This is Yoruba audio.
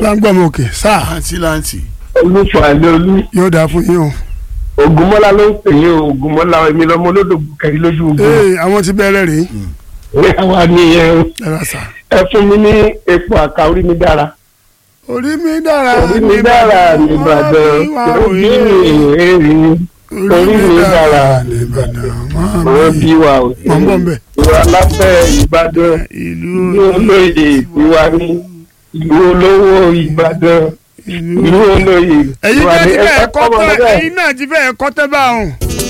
bá ń gbọ́ mi òkè sáà láǹtì láǹtì. olúfàlẹ́ olú yóò dáa fún yín o. ògúnmọ́lá ló ń pè yín o ògúnmọ́lá èmi lọ́mọ olódògbò kẹrin lójú ogun ee àwọn ti bẹ̀rẹ̀ rèé ní àwa nìyẹn o ẹ̀rọ sà. ẹ fún mi ní epo àká orí mi dára orí mi dára orí mi dára nìbàdàn orí mi èrè orí mi dára nìbàdàn wọ́n bí wa o mọ̀ ń bọ̀ ń bẹ̀. ìwà láfẹ́ ìbàdàn ìlú ìlú olóyè ìwà ní ìlú olówó ìbàdàn ìlú olóyè ẹ̀yin ìwà náà ní ti fẹ́ ẹ̀ka kọ́ kọ́mọ tẹ́ bẹ́ẹ̀. ẹ̀yin náà ti fẹ́ kọ́ tẹ́ báwọn.